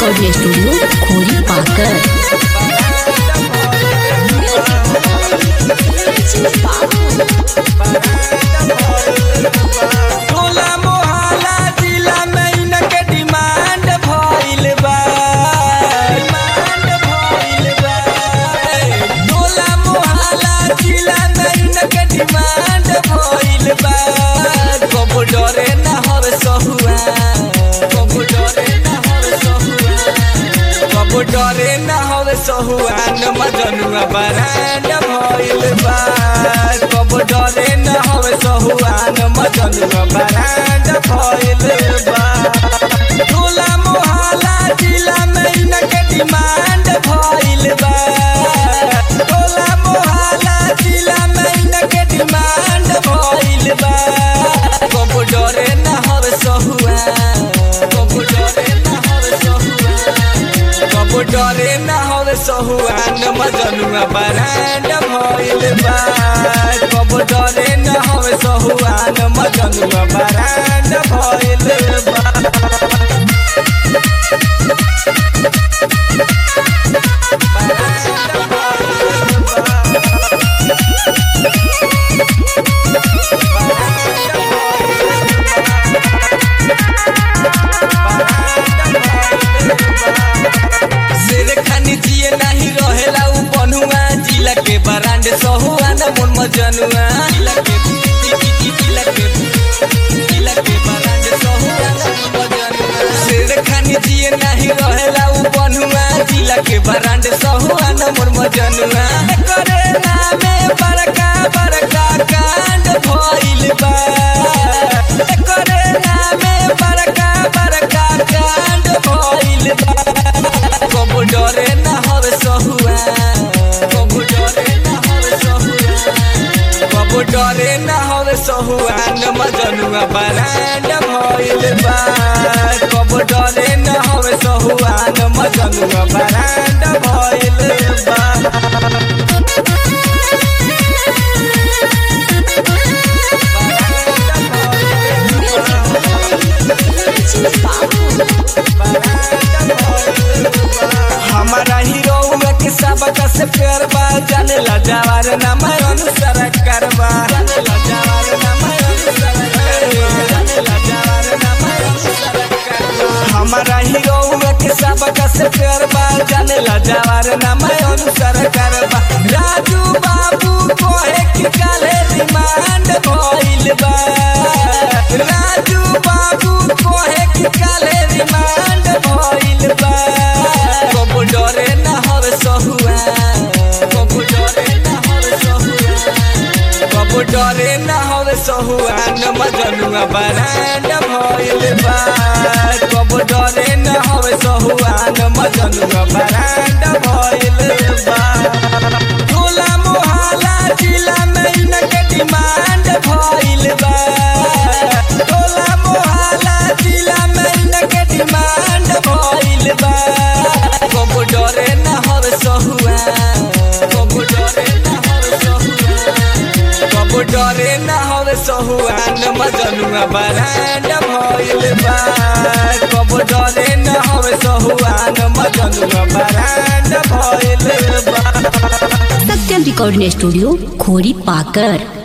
recording studio खोरी पाकर टोला मोहल्ला जिला में इनके डिमांड भइल बा डिमांड भइल बा टोला मोहल्ला जिला में इनके डिमांड भइल बा कबो डरे ना हर सहुआ कबो डरे ना हर सहुआ कबो डरे ना हर सहुआ न मजनुआ बरांड भइल बा कबो डरे ना हर सहुआ न मजनुआ बरांड भइल बा टोला मोहल्ला जिला में इनके डिमांड भइल बा टोला मोहल्ला जिला में इनके डिमांड भइल बा कबो डरे ना हर सहुआ कबो डरे ना हर सहुआ कबो डरे ना हर सहुआ न मजनुआ बरांड भइल बा कबो डरे ना हर सहुआ न मजनुआ बरांड भइल बा शेर खानी जिए नहीं रहेला उ बनुआ जिला के बरांड सहुआ न मन मजनुआ जिला के जिला के जिला के बरांड सहुआ न मन मजनुआ शेर खानी जिए नहीं रहेला उ बनुआ जिला के बरांड सहुआ न मन मजनुआ करे नामे बड़का बड़का कांड भइल बा करे नामे बड़का बड़का कांड भइल बा कबो डरे ना हर सहुआ कबो डरे ना हर सहुआ कबो डरे ना हर सहुआ न मजनुआ बरांड भइल बा कबो डरे ना हर सहुआ न मजनुआ बरांड भइल बा हमारा हीरो के सबक से प्यार बा जाने ला जवार नाम अनुसार करबा जाने ला जवार नाम अनुसार करबा जाने ला जवार नाम अनुसार करबा हमारा हीरो के सबक से प्यार बा जाने ला जवार नाम अनुसार करबा राजू बाबू कोहे कि काले रिमांड भइल बा राजू बाबू कोहे कि काले रिमांड भइल बा कबो डरे ना हर सहुआ कबो डरे ना हर सहुआ कबो डरे ना हर सहुआ न मजनुआ बरांड भइल बा कबो डरे ना हर सहुआ न मजनुआ बरांड भइल बा टोला मोहल्ला जिला में इनके डिमांड भइल बा टोला मोहल्ला जिला में इनके डिमांड भइल बा कबो डरे ना हर सहुआ कबो डरे ना हर सहुआ कबो डरे ना हर सहुआ न मजनुआ बरांड भइल बा कबो डरे ना हर सहुआ न मजनुआ बरांड भइल बा सत्यम रिकॉर्डिंग स्टूडियो खोरी पाकर